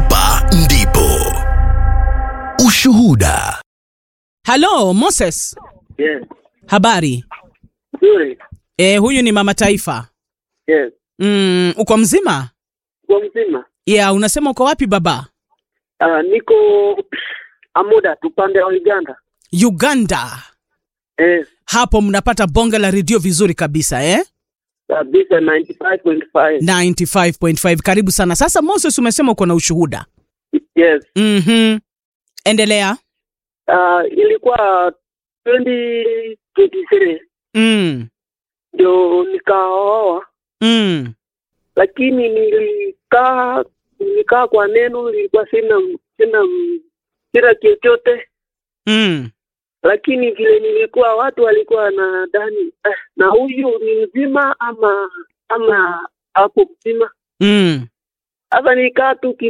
Hapa ndipo ushuhuda. Halo Moses, Yes. habari? Nzuri. E, huyu ni mama taifa. Yes. Mm, uko mzima? Kwa mzima. Yeah, unasema uko wapi baba? Uh, niko Amuda tupande wa Uganda. Uganda. Yes. Hapo mnapata bonge la redio vizuri kabisa eh? Kabisa 95.5. 95.5. Karibu sana. Sasa Moses, umesema uko na ushuhuda. Yes. Mhm. Endelea. Uh, ilikuwa 2023 Mm. ndio nikaoa, Mm. lakini nilikaa nilikaa kwa neno, nilikuwa sina sina sina chochote, Mm. lakini vile nilikuwa watu walikuwa na dani eh, na huyu ni mzima ama ama hapo mzima Mm. Sasa nikaa tu